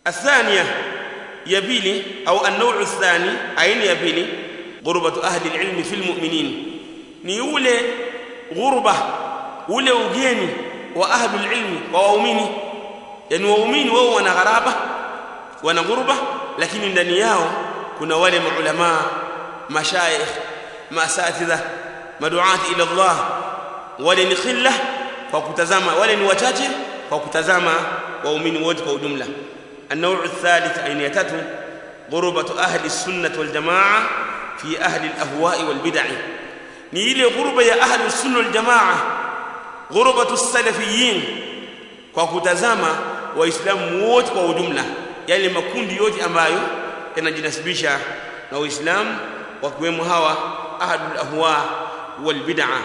الثانية يبيلي أو النوع الثاني أين يبيلي غربة أهل العلم في المؤمنين ni ule ghurba ule ugeni wa ahlul ilmi wa waumini yani waumini wao wana gharaba wana ghurba lakini ndani yao kuna wale maulama mashayikh masatidha maduati ila Allah wale ni khilla kwa kutazama wale ni wachache kwa kutazama waumini wote kwa ujumla النوع الثالث أين يتتو غربة أهل السنة والجماعة في أهل الأهواء والبدع ni ile ghurba ya ahlu sunna wal jamaa ghurbatu salafiyin kwa kutazama waislamu wote kwa ujumla yale makundi yote ambayo yanajinasibisha na uislamu wakiwemo hawa ahlul ahwa wal bid'ah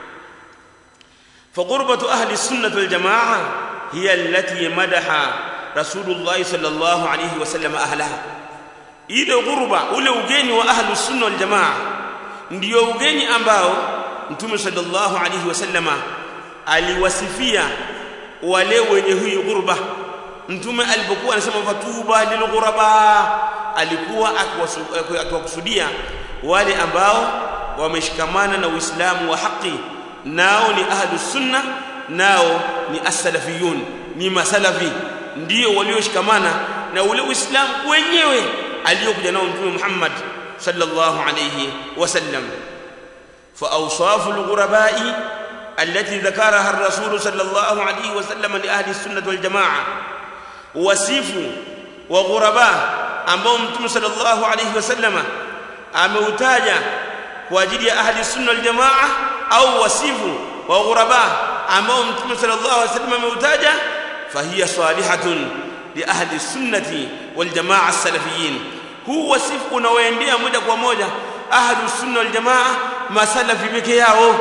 فغربة أهل السنة والجماعة هي التي مدح رسول الله صلى الله عليه وسلم أهلها إذا غربة ule ugeni wa ahlu sunna wal jamaa ndio ugeni ambao mtume sallallahu alayhi wasallama aliwasifia wale wenye huyu ghurba mtume alipokuwa anasema fatuba lilghuraba alikuwa akiwakusudia wale ambao wameshikamana na uislamu wa haki nao ni ahlus sunna nao ni as-salafiyun ni masalafi ndio walioshikamana na ule uislamu wenyewe aliyokuja nao mtume Muhammad صلى الله عليه وسلم فأوصاف الغرباء التي ذكرها الرسول صلى الله عليه وسلم لأهل السنة والجماعة وصف وغرباء ambao mtume sallallahu alayhi wasallam ameutaja kwa ajili ya ahli sunna wal jamaa au wasifu wa ghuraba ambao mtume sallallahu alayhi wasallam ameutaja fahiya salihatun li ahli sunnati wal jamaa as-salafiyyin huu wasifu unaoendea moja kwa moja ahlu sunna wal jamaa masalafi peke yao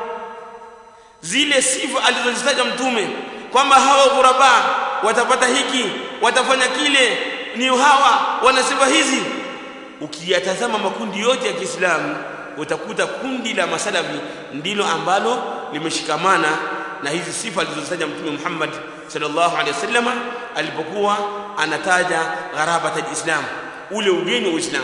zile sifa alizozitaja mtume kwamba hawa ghuraba watapata hiki watafanya kile ni hawa wana sifa hizi ukiyatazama makundi yote ya Kiislamu utakuta kundi la masalafi ndilo ambalo limeshikamana na hizi sifa alizozitaja mtume Muhammad sallallahu alaihi wasallam alipokuwa anataja gharabata alislam ule ugeni wa Uislamu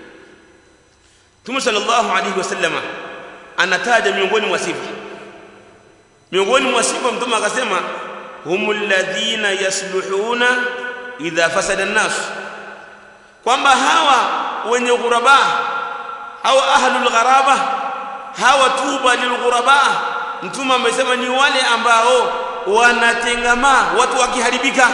Mtume sallallahu alaihi wasallam anataja miongoni mwa sifa miongoni mwa sifa mtume akasema humul ladhina yasluhuna idha fasada an-nas kwamba hawa wenye ghuraba au ahlul gharaba hawa tuba lilghuraba mtume amesema ni wale ambao wanatengama watu wakiharibika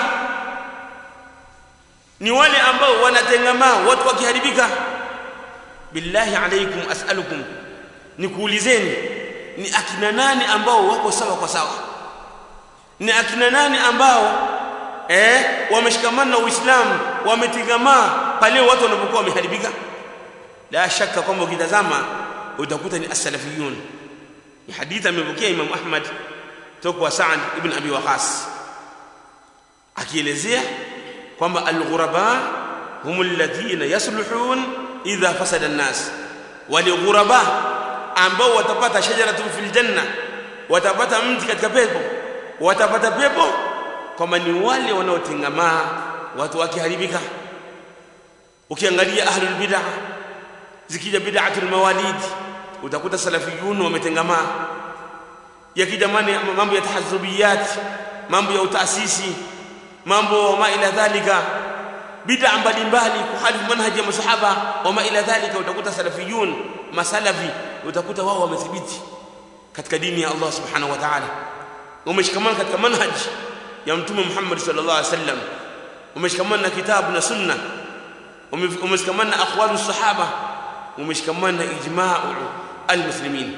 ni wale ambao wanatengamaa watu wakiharibika billahi alaikum as'alukum nikuulizeni ni akina nani ambao wako sawa kwa sawa ni akina nani ambao eh wameshikamana na Uislamu wametengamaa pale watu wanapokuwa wameharibika la shaka kwamba ukitazama utakuta ni as-salafiyun ni hadithi amepokea Imam Ahmad toka kwa Sa'd ibn Abi Waqas akielezea kwamba al-ghuraba humul ladhina yasluhun idha fasada an-nas wal ghuraba ambao watapata shajaratun fil janna watapata mti katika pepo watapata pepo kwamba ni wale wanaotengamaa watu wakiharibika ukiangalia ahlul bid'ah zikija bid'atul mawalid utakuta salafiyun wametengamaa yakija mambo ya tahazzubiyat mambo ya utaasisi mambo ma ila dhalika bid'a mbalimbali kuhalifu manhaji ya masahaba wa ma ila dhalika utakuta salafiyun masalafi utakuta wao wamethibiti katika dini ya Allah subhanahu wa ta'ala wameshikamana katika manhaji ya mtume Muhammad sallallahu alaihi wasallam wameshikamana na kitabu na sunna wameshikamana na aqwalu sahaba wameshikamana na ijma'u almuslimin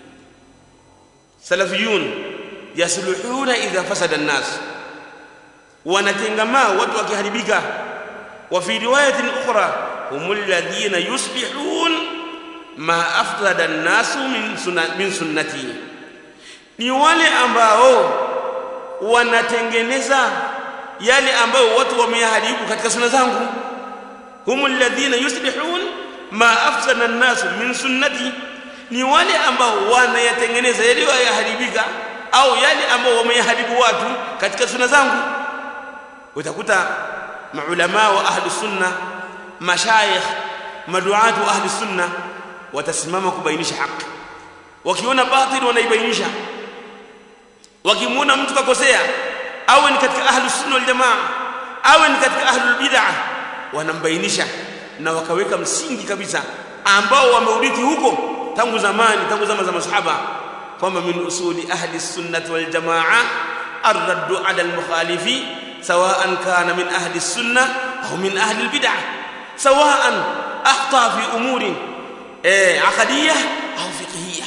salafiyun yasluhuna idha fasada an-nas wanatengamaa watu wakiharibika wa fi riwayatin ukhra humul ladhina yuslihun ma afsada an-nas min sunna, min sunnati ni wale ambao wanatengeneza yale ambayo watu wameyaharibu katika sunna zangu humul ladhina yuslihun ma afsada an-nas min sunnati ni wale ambao wanayatengeneza yale yaharibika au yale ambao wameyaharibu watu katika sunna zangu utakuta maulama wa ahli sunna mashayikh maduatu wa ahli sunna watasimama kubainisha haki wakiona batil wanaibainisha wakimwona mtu kakosea awe ni katika ahli sunna wal jamaa awe ni katika ahli bid'ah wanambainisha na wakaweka msingi kabisa ambao wameurithi huko tangu zamani tangu zama za masahaba kwamba min usuli ahli sunnati wal jamaa الرد على المخالف سواء كان من أهل السنة أو من أهل البدع سواء أخطأ في أمور عقدية أو فقهية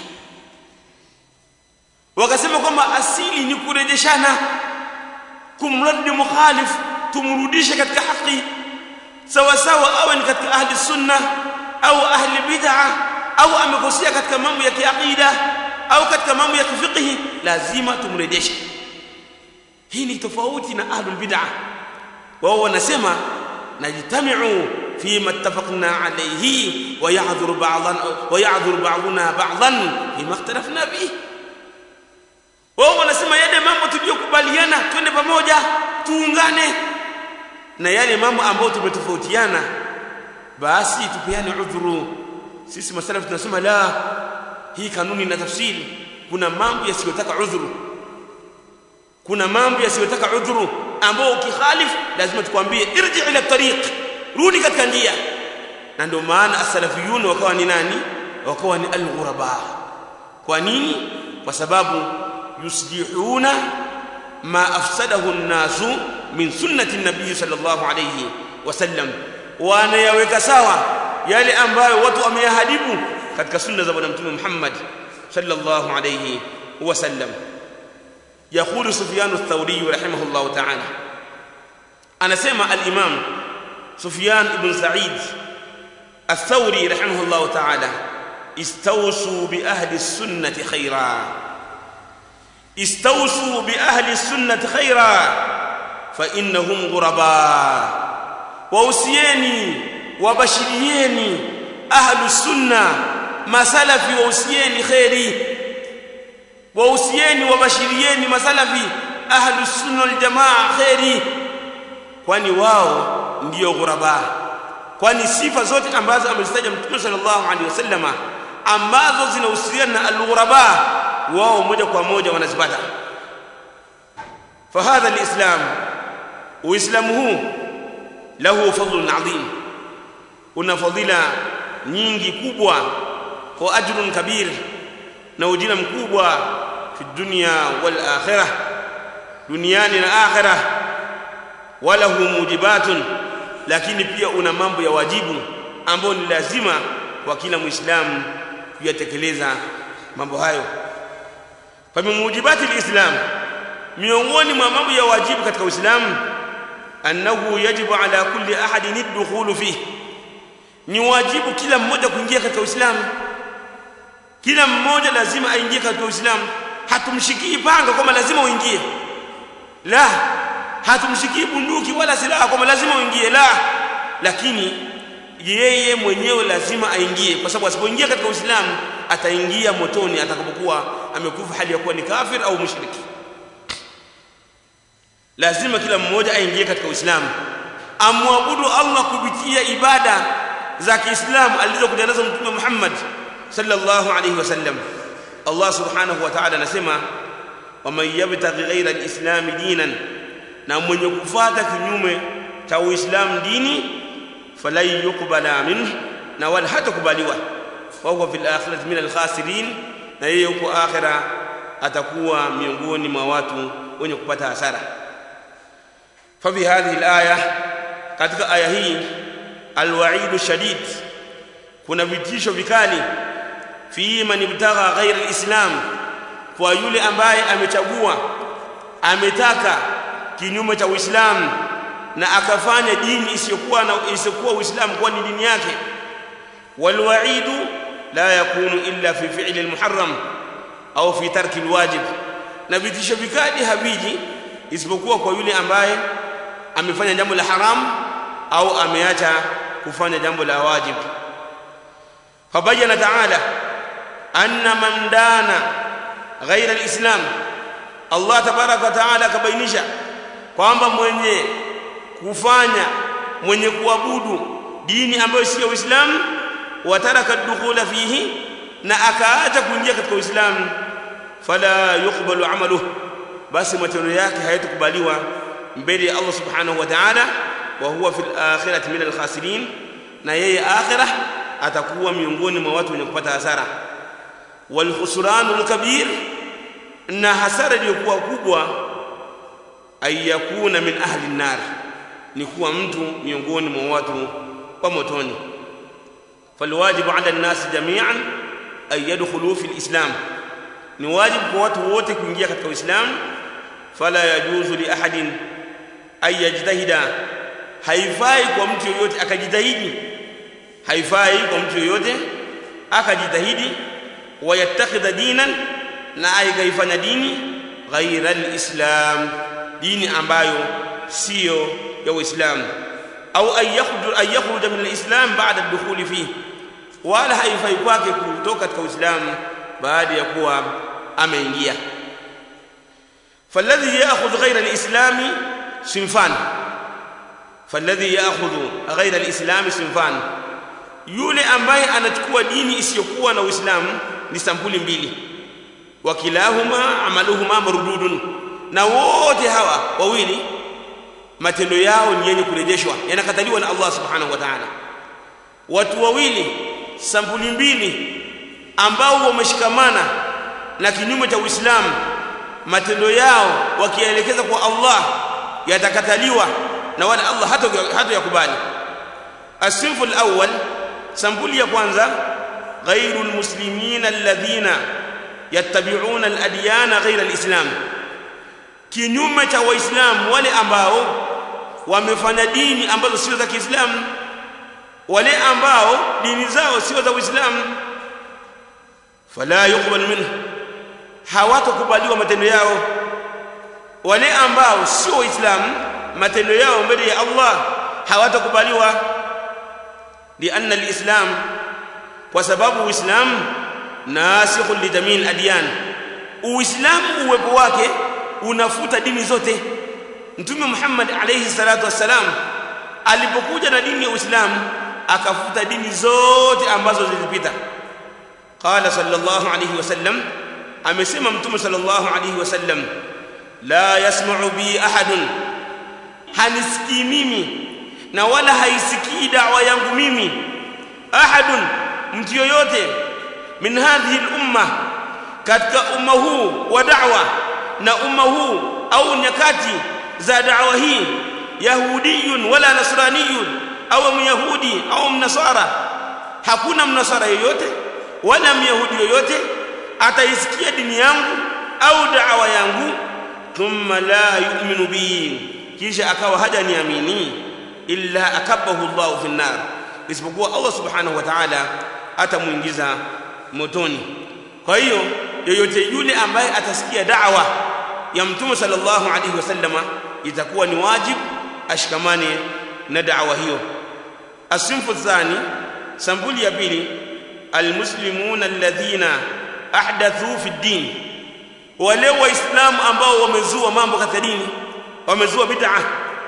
wakasema kwamba asili ni kurejeshana kumradi mukhalif tumrudishe katika haki sawa sawa awe ni katika ahli sunna au ahli bid'a au amekosea katika mambo ya kiaqida au katika mambo ya kifiqhi lazima tumrejeshe hii ni tofauti na ahlul bid'ah wao wanasema najtami'u fima ittafaqna alayhi wa ya'dhur ba'dhan wa ya'dhur ba'duna ba'dhan fima ikhtalafna fihi wao wanasema yale mambo tuliyokubaliana twende pamoja tuungane na yale mambo ambayo tumetofautiana basi tupeane udhuru sisi masalafu tunasema la hii kanuni na tafsiri kuna mambo yasiyotaka udhuru kuna mambo yasiyotaka udhuru ambao ukikhalif lazima tukwambie irji ila tariq rudi katika njia na ndio maana as-salafiyun wakawa ni nani wakawa ni al-ghuraba kwa nini kwa sababu yusjihuna ma afsadahu an-nasu min sunnati an-nabiy sallallahu alayhi wasallam wanayaweka sawa yale ambayo watu wameyahadibu katika sunna za bwana mtume Muhammad sallallahu alayhi wasallam يقول سفيان الثوري رحمه الله تعالى أنا سمع الإمام سفيان بن سعيد الثوري رحمه الله تعالى استوصوا بأهل السنة خيرا استوصوا بأهل السنة خيرا فإنهم غرباء وأوسيني وبشريني أهل السنة ما سلفي وأوسيني خيري wausieni wabashirieni masalafi ahlu sunna wal jamaa khairi kwani wao ndio ghuraba kwani sifa zote ambazo amezitaja mtume sallallahu alaihi wasallama ambazo zinahusiana na al-ghuraba wao moja kwa moja wanazipata fahadha alislam uislamu huu lahu fadlun adhim una fadhila nyingi kubwa wa ajrun kabir na ujira mkubwa fi dunya wal akhirah duniani na akhirah walahu mujibatun lakini pia una mambo ya wajibu ambayo ni lazima kwa kila muislamu kuyatekeleza mambo hayo fa min mujibati alislam miongoni mwa mambo ya wajibu katika uislamu annahu yajibu ala kulli ahadin ad-dukhulu fihi ni wajibu kila mmoja kuingia katika uislamu kila mmoja lazima aingie katika Uislamu hatumshikii panga kwamba lazima uingie la hatumshikii bunduki wala silaha kwamba lazima uingie la lakini yeye mwenyewe lazima aingie kwa sababu asipoingia katika Uislamu ataingia motoni atakapokuwa amekufa hali ya kuwa ni kafir au mushriki lazima kila mmoja aingie katika Uislamu amwabudu Allah kupitia ibada za Kiislamu alizokuja nazo Mtume Muhammad sallallahu alayhi wasallam Allah subhanahu wa ta'ala anasema waman yabtaghi ghayra al-islam dinan na mwenye kufuata kinyume cha uislamu dini falan yuqbala minhu na wala hatakubaliwa wa huwa fil akhirati min al-khasirin na yeye huko akhira atakuwa miongoni mwa watu wenye kupata hasara fa bi hadhihi al-aya katika aya hii al-wa'idu shadid kuna vitisho vikali fi man ibtagha ghayra al-islam kwa yule ambaye amechagua ametaka kinyume cha Uislamu na akafanya dini isiyokuwa na isiyokuwa Uislamu kwa ni dini yake walwa'idu la yakunu illa fi fi'li al-muharram au fi tarki al-wajib na vitisho vikali haviji isipokuwa kwa yule ambaye amefanya jambo la haram au ameacha kufanya jambo la wajib fabayana ta'ala anna man dana ghaira al-islam Allah tabaraka wa taala akabainisha kwamba mwenye kufanya mwenye kuabudu dini ambayo sio Uislamu wataraka dukhula fihi na akaacha kuingia katika Uislamu fala yuqbalu amaluhu basi matendo yake hayatakubaliwa mbele ya Allah subhanahu wa ta'ala wa huwa fil akhirati min al-khasirin na yeye akhirah atakuwa miongoni mwa watu wenye kupata hasara wal khusranul kabir na hasara iliyokuwa kubwa ayakuna min ahli an-nar ni kuwa mtu miongoni mwa watu wa motoni falwajibu ala an-nas jami'an ay yadkhulu fi al-islam ni wajibu kwa watu wote kuingia katika uislamu fala yajuzu li ahadin ay yajtahida haifai kwa mtu yoyote akajitahidi haifai kwa mtu yoyote akajitahidi wayattakhidha dinan na akaifanya dini ghaira alislam dini ambayo sio ya uislamu au ayakhruj ayakhruj min alislam ba'da ad-dukhul fihi wala haifai kwake kutoka katika uislamu baada ya kuwa ameingia فالذي ياخذ غير الاسلام صنفان فالذي ياخذ غير الاسلام صنفان yule ambaye anachukua dini isiyokuwa na uislamu ni sampuli mbili wakilahuma amaluhuma mardudun na wote hawa wawili matendo yao ni yenye kurejeshwa yanakataliwa na Allah subhanahu wa ta'ala watu wawili sampuli mbili ambao wameshikamana na kinyume cha Uislamu matendo yao wakielekeza kwa Allah yatakataliwa na wala Allah hata hata yakubali asinfu alawwal sampuli ya kwanza ghairu almuslimin alladhina yattabi'una aladyana ghayra alislam kinyume cha waislamu wale ambao wamefanya dini ambazo sio za Kiislamu wale ambao dini zao sio za Uislamu fala yuqbal minhu hawatakubaliwa matendo yao wale ambao sio waislamu matendo yao mbele ya Allah hawatakubaliwa lianna alislam kwa sababu uislamu nasikhun li jamii adyan uislamu uwepo wake unafuta dini zote mtume Muhammad alayhi salatu wassalam alipokuja na dini ya uislamu akafuta dini zote ambazo zilipita qala sallallahu alayhi wasallam amesema mtume sallallahu alayhi wasallam la yasma'u bi ahadun hanisikii mimi na wala haisikii da'wa yangu mimi ahadun mtu yoyote min hadhihi al-umma katika umma huu wa da'wa na umma huu au nyakati za da'wa hii yahudiyun wala nasraniyun au myahudi au mnasara hakuna mnasara yoyote wala myahudi yoyote ataisikia dini yangu au da'wa yangu thumma la yu'minu bi kisha akawa hajaniamini illa akabahu Allah fi nar isipokuwa Allah subhanahu wa ta'ala atamuingiza motoni kwa hiyo yoyote yule ambaye atasikia da'wa ya mtume sallallahu alaihi wasallama itakuwa ni wajibu ashikamane na da'wa hiyo asimfu thani sambuli ya pili almuslimuna alladhina ahdathu fi din wale waislamu ambao wamezua mambo katika dini wamezua bid'ah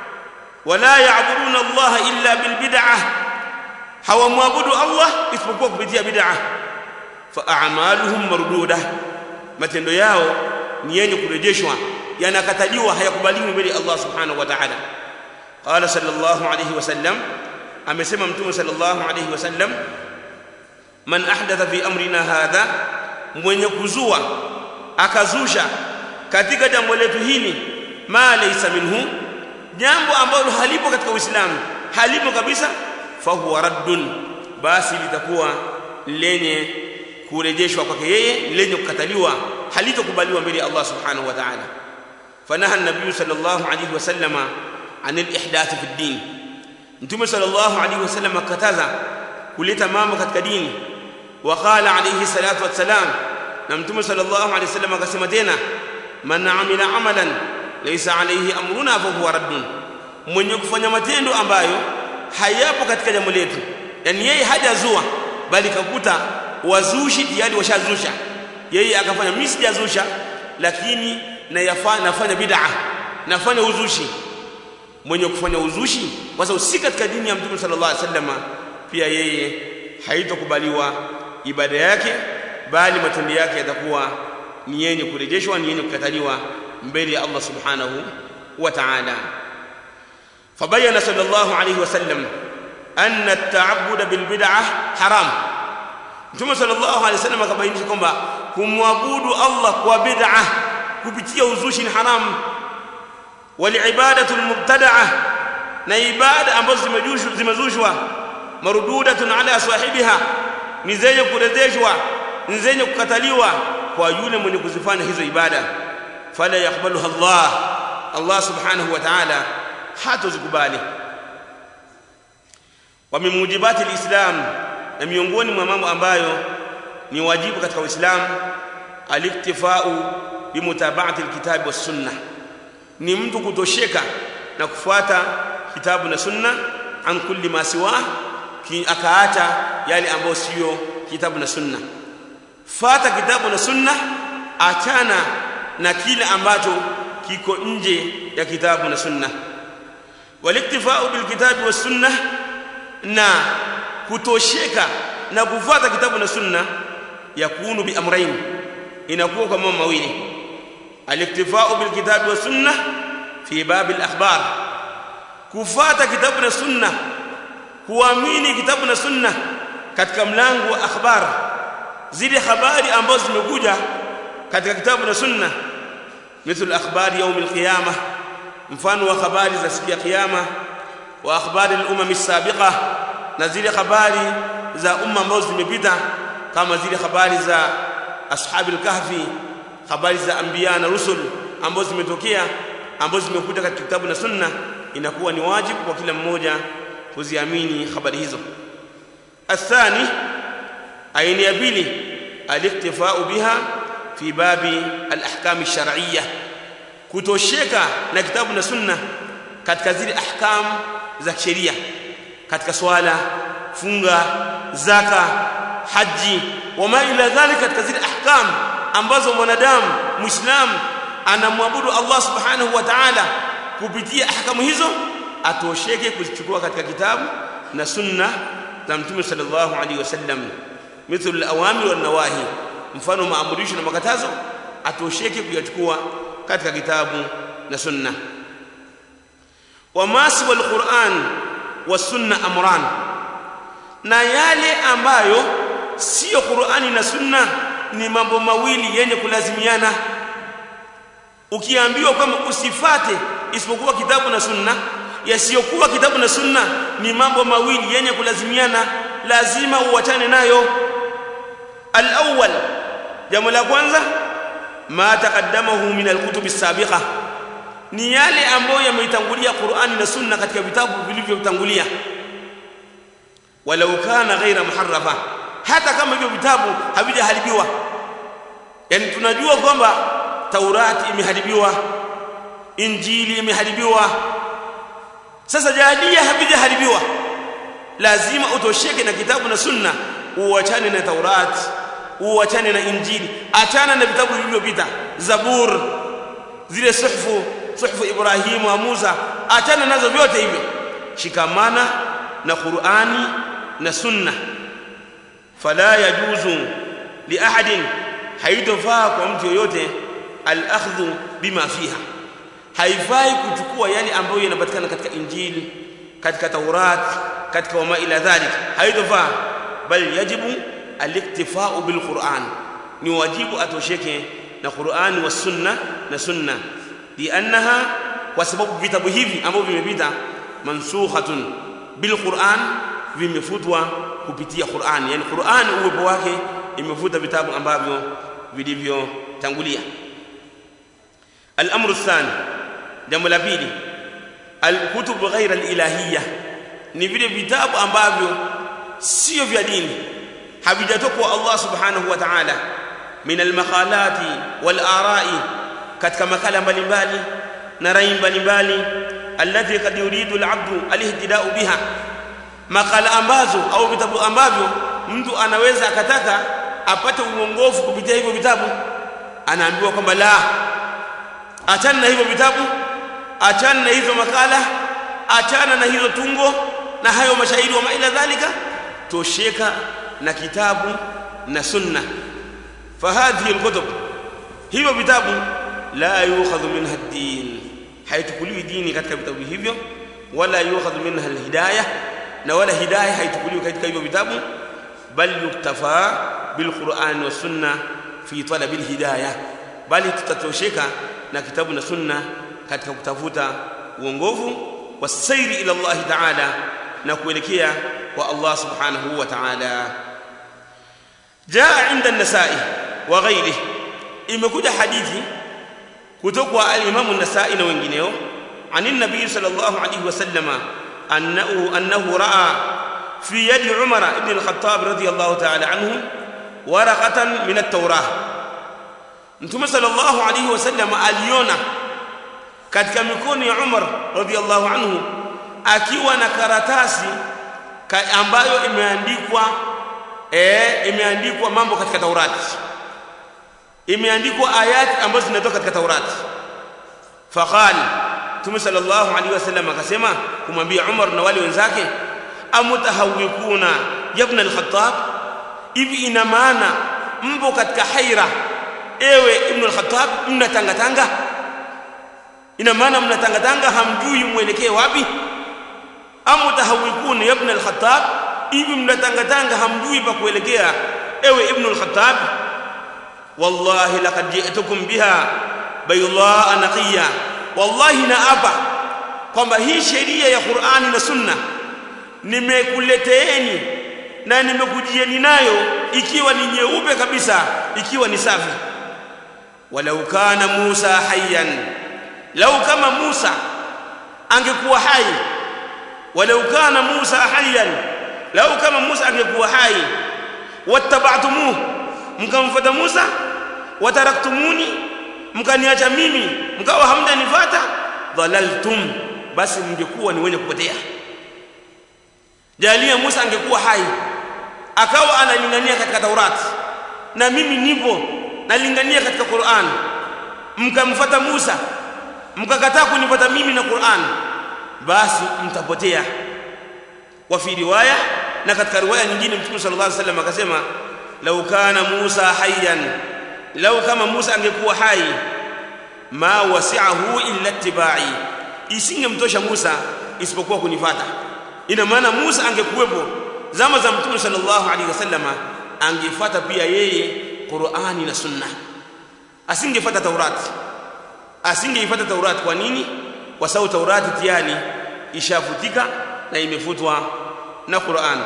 wala ya'buduna Allah illa bil bid'ah hawamwabudu Allah isipokuwa kupitia bid'ah fa a'maluhum marduda matendo yao ni yenye kurejeshwa yanakataliwa hayakubaliwi mbele Allah subhanahu wa ta'ala qala sallallahu alayhi wasallam amesema mtume sallallahu alayhi wasallam man ahdatha fi amrina hadha mwenye kuzua akazusha katika jambo letu hili ma laysa minhu jambo ambalo halipo katika uislamu halipo kabisa fahuwa raddun basi litakuwa lenye kurejeshwa kwake yeye lenye kukataliwa halitokubaliwa mbele ya Allah subhanahu wa ta'ala fanaha an-nabiy sallallahu alayhi wasallam an al-ihdath fi ad-din mtume sallallahu alayhi wasallam akataza kuleta mambo katika dini وقال عليه الصلاه والسلام na mtume sallallahu alayhi wasallam akasema tena man amila amalan laysa alayhi amruna fa huwa raddun mwenye kufanya matendo ambayo hayapo katika jambo letu yani yeye hajazua bali kakuta wazushi tayari washazusha yeye akafanya mimi sijazusha lakini nayafanya nafanya bid'a nafanya uzushi mwenye kufanya uzushi kwa sababu si katika dini ya mtume sallallahu alaihi wasallam pia yeye haitokubaliwa ibada yake bali matendo yake yatakuwa ni yenye kurejeshwa ni yenye kukataliwa mbele ya Allah subhanahu wa ta'ala fabayana sallallahu alayhi wasallam anna at-ta'abbud bil bid'ah haram Mtume sallallahu alayhi wasallam akabainisha kwamba kumwabudu Allah kwa bid'ah kupitia uzushi ni haram wal ibadatu al mubtada'ah na ibada ambazo zimejushwa zimezushwa marududatun ala sahibiha ni zenye kurejeshwa ni zenye kukataliwa kwa yule mwenye kuzifanya hizo ibada fala yakbaluha Allah Allah subhanahu wa ta'ala hatozikubali wa min mujibati alislam na miongoni mwa mambo ambayo ni wajibu katika uislamu aliktifau bimutaba'ati alkitabi was sunnah ni mtu kutosheka na kufuata kitabu na sunna an kulli ma siwa akaacha yale ambayo sio kitabu na sunna fata kitabu na sunna achana na kile ambacho kiko nje ya kitabu na sunna waliktifau bilkitabi was sunna na kutosheka na kufuata kitabu na sunna yakunu bi amrayn inakuwa kwa mambo mawili aliktifau bilkitabi was sunna fi bab al-akhbar kufuata kitabu na sunna kuamini kitabu na sunna katika mlango wa akhbar zile habari ambazo zimekuja katika kitabu na sunna mithlu akhbari yaum alqiyama mfano wa habari za siku ya kiyama wa akhbari al-umam as-sabiqa na zile habari za umma ambazo zimepita kama zile habari za ashabi al-kahfi habari za anbiya na rusul ambazo zimetokea ambazo zimekuja katika kitabu na sunna inakuwa ni wajibu kwa kila mmoja kuziamini habari hizo athani aina ya pili aliktifau biha fi babi alahkam alshar'iyya kutosheka na kitabu na sunna katika zile ahkam za sheria katika swala funga zaka haji wama ila dhalika katika zile ahkam ambazo mwanadamu muislamu anamwabudu Allah subhanahu wa ta'ala kupitia ahkamu hizo atosheke kuzichukua katika kitabu na sunna za mtume sallallahu alaihi wasallam mithlu al-awamir wan nawahi mfano maamurisho na makatazo atosheke kuyachukua katika kitabu na sunna wamasi wal Qur'an was sunna amran na yale ambayo sio Qur'ani na sunna ni mambo mawili yenye kulazimiana ukiambiwa kwamba usifate isipokuwa kitabu na sunna yasiyokuwa kitabu na sunna ni mambo mawili yenye kulazimiana lazima uachane nayo al-awwal jambo la kwanza ma taqaddamahu min al-kutub as-sabiqa ni yale ambayo yameitangulia Qur'ani na sunna katika vitabu vilivyotangulia walau kana ghaira muharrafa hata kama hivyo vitabu havijaharibiwa yani tunajua kwamba Taurati imeharibiwa Injili imeharibiwa sasa jahalia havijaharibiwa lazima utosheke na kitabu na sunna uachane na Taurati uachane na Injili achana na vitabu vilivyopita Zabur zile suhfu suhfu Ibrahim wa Musa achana nazo vyote hivyo shikamana na Qur'ani na sunna fala yajuzu li ahadin haitofaa kwa mtu yoyote al-akhdhu bima fiha haifai kuchukua yale ambayo yanapatikana katika injili katika taurat katika wama ila dhalik haitofaa bal yajibu al-iktifa'u bil Qur'an ni wajibu atosheke na Qur'an wa sunna na sunna liannaha kwa sababu vitabu hivi ambavyo vimepita mansukhatun bil Qur'an vimefutwa kupitia Qur'an yani Qur'an uwepo wake imefuta vitabu ambavyo vilivyotangulia الامر الثاني jambo la pili alkutub ghaira alilahiyya ni vile vitabu ambavyo sio vya dini havijatoka kwa Allah subhanahu wa ta'ala min almaqalati wal ara'i katika makala mbalimbali na rai mbalimbali allati kad yuridu alabdu alihtida'u biha makala ambazo au vitabu ambavyo mtu anaweza akataka apate uongofu kupitia hivyo vitabu anaambiwa kwamba la achana na hivyo vitabu achana na hizo makala achana na hizo tungo na hayo mashairi wa maila dhalika tosheka na kitabu na sunna fahadhihi alkutub hivyo vitabu la yukhadhu minha ad-din haitukuliwi dini katika vitabu hivyo wala yukhadhu minha alhidayah na wala hidayah haitukuliwi katika hivyo vitabu bal yuktafa bilquran wa sunna fi talab alhidayah bali tutatosheka na kitabu na sunna katika kutafuta uongofu wasairi ila Allah ta'ala na kuelekea kwa Allah subhanahu wa ta'ala jaa inda an-nasa'i wa ghayrihi imekuja hadithi kutoka kwa al-Imam an-Nasa'i na wengineo عن النبي صلى الله عليه وسلم أنه, أنه رأى في يد عمر بن الخطاب رضي الله تعالى عنه ورقة من التوراة Mtume sallallahu alayhi wasallam aliona katika mikono ya Umar radhiallahu anhu akiwa na karatasi ambayo imeandikwa eh, imeandikwa mambo katika Taurati, imeandikwa ayati ambazo zinatoka katika Taurati. Faqala Mtume sallallahu alayhi wasallam akasema kumwambia Umar na wale wenzake, amutahawikuna yabna al-Khattab, hivi ina maana mpo katika haira ewe ibn al-Khattab mnatangatanga ina maana mnatangatanga hamjui mwelekee wapi amutahawikun ya ibn al-Khattab hivi mnatangatanga hamjui pa kuelekea ewe ibn al-Khattab wallahi laqad ji'tukum biha baydaa naqiya wallahi naapa kwamba hii sheria ya Qur'ani na Sunna nimekuleteeni na nimekujieni nayo ikiwa ni nyeupe kabisa ikiwa ni safi walau kana Musa hayyan lau kama Musa angekuwa hai walau kana Musa hayyan lau kama Musa angekuwa hai wattaba'tumuhu mkamfuata Musa wataraktumuni mkaniacha mimi mkawa hamjanifata dhalaltum basi mngekuwa ni wenye kupotea jalia Musa angekuwa hai akawa analingania katika Taurati na mimi nipo nalingania katika Qur'an mkamfuata Musa mkakataa kunifuata mimi na Qur'an basi mtapotea wa fi riwaya na katika riwaya nyingine Mtume sallallahu alaihi wasallam akasema lau kana Musa hayyan lau kama Musa angekuwa hai ma wasi'ahu illa ittiba'i isingemtosha Musa isipokuwa kunifata ina maana Musa angekuwepo zama za Mtume sallallahu alaihi wasallam angefuata pia yeye Qur'ani na Sunna asingefuata Taurati asingeifuata Taurati kwa nini kwa sababu Taurati tayari ishafutika na imefutwa na Qur'an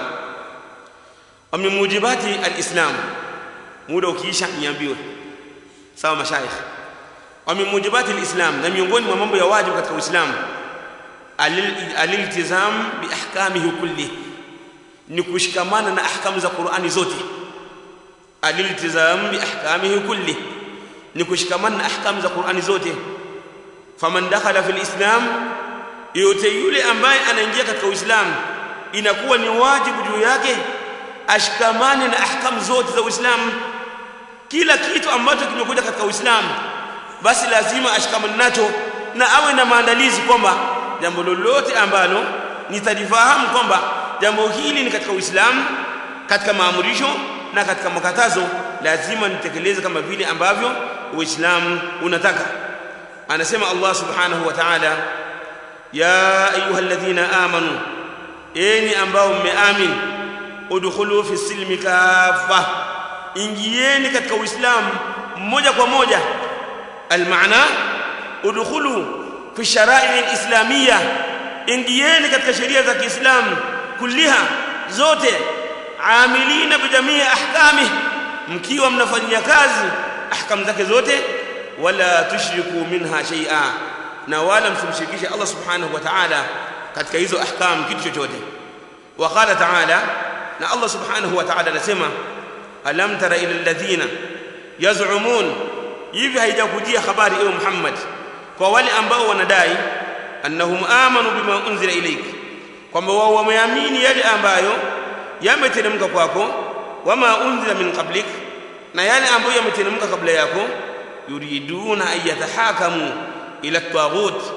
wa min mujibati al-islam muda ukiisha niambiwe sawa mashaikh wa min mujibati al-islam na miongoni mwa mambo ya wajibu katika Uislamu aliltizam bi ahkamihi kulli ni kushikamana na ahkamu za Qur'ani zote aliltizam bi ahkamihi kulli ni kushikamana na ahkamu za Qur'ani zote faman dakhala fil islam yote yule ambaye anaingia katika Uislamu inakuwa ni wajibu juu yake ashikamane na ahkamu zote za Uislamu kila kitu ambacho kimekuja katika Uislamu basi lazima ashikamane nacho na awe na maandalizi kwamba jambo lolote ambalo nitalifahamu kwamba jambo hili ni katika Uislamu katika maamurisho na katika makatazo lazima nitekeleze kama vile ambavyo Uislamu unataka anasema Allah subhanahu wa ta'ala ya ayyuhalladhina amanu enyi ambao mmeamini udkhulu fi silmi kafa ingieni katika uislamu moja kwa moja almaana udkhulu fi shara'i alislamiyya ingieni katika sheria za Kiislamu kulliha zote amilina bijamii ahkami mkiwa mnafanyia kazi ahkam zake zote wala tushriku minha shay'a na wala msimshirikishe Allah subhanahu wa ta'ala katika hizo ahkam kitu chochote wa qala ta'ala na Allah subhanahu wa ta'ala anasema alam tara ila alladhina yaz'umun hivi haijakujia habari ewe Muhammad kwa wale ambao wanadai annahum amanu bima unzila ilayk kwamba wao wameamini yale ambayo yameteremka kwako wama unzila min qablik na yale ambayo yameteremka kabla yako yuriduna an yatahakamu ila taghut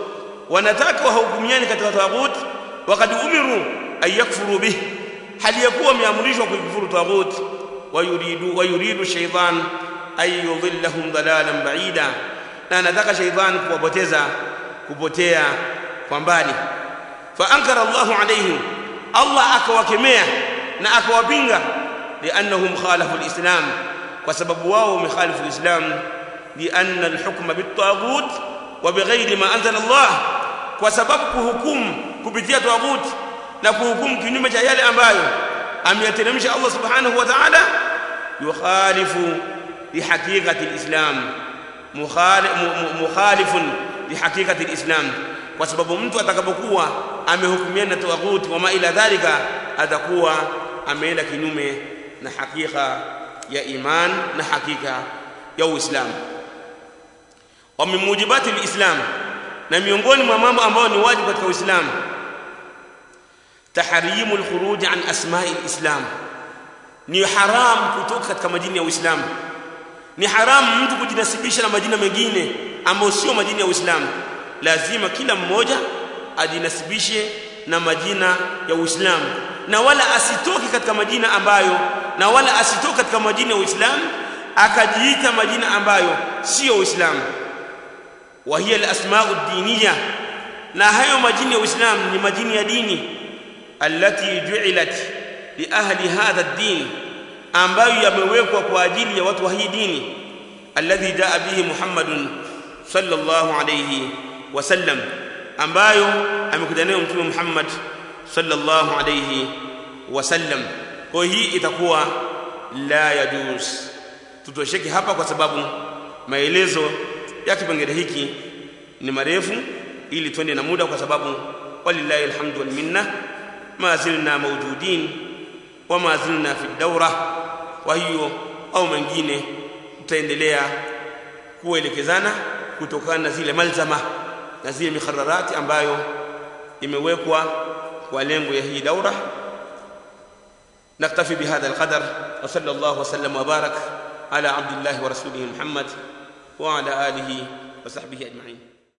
wanataka wahukumiane katika taghut wakad umiru an yakfuru bih hali yakuwa wameamrishwa kuikufuru taghut wayuridu wayuridu shaytan ay yudhillahum dalalan ba'ida na anataka shaytan kuwapoteza kupotea kwa mbali fa ankara Allahu alayhim Allah akawakemea na akawapinga liannahum khalafu alislam kwa sababu wao wamekhalifu alislam lianna alhukma bitaghut wa bighairi ma anzala Allah kwa sababu kuhukumu kupitia taghut na kuhukumu kinyume cha yale ambayo ameyateremsha Allah subhanahu wa ta'ala yukhalifu lihaqiqati alislam mukhalifun lihaqiqati alislam kwa sababu mtu atakapokuwa amehukumiana na taghut wa ma ila dhalika atakuwa ameenda kinyume na hakika ya iman na hakika ya uislamu wa min mujibati alislam na miongoni mwa mambo ambayo ni wajibu katika uislamu tahrimu alkhuruj an asma'i alislam ni haram kutoka katika majina ya uislamu ni haramu mtu kujinasibisha na majina mengine ambayo sio majina ya uislamu lazima kila mmoja ajinasibishe na majina ya uislamu na wala asitoke katika majina ambayo na wala asitoke katika majina ya uislamu akajiita majina ambayo sio uislamu wa hiya alasma'u diniya na hayo majina ya uislamu ni majina ya dini allati ju'ilat li ahli hadha ad-din ambayo yamewekwa kwa ajili ya watu wa hii dini alladhi jaa bihi muhammadun sallallahu alayhi wasallam ambayo amekuja nayo mtume Muhammad sallallahu alayhi wasallam kwa hii itakuwa la yajuz tutosheke hapa kwa sababu maelezo ya kipengele hiki ni marefu ili twende na muda kwa sababu walillahi alhamdu wal minna ma zilna mawjudin wa ma zilna fi dawra kwa hiyo au mengine tutaendelea kuelekezana kutokana na zile malzama na zile mikhararati ambayo imewekwa kwa lengo ya hii daura نكتفي بهذا القدر وصلى الله وسلم وبارك على عبد الله ورسوله محمد وعلى اله وصحبه اجمعين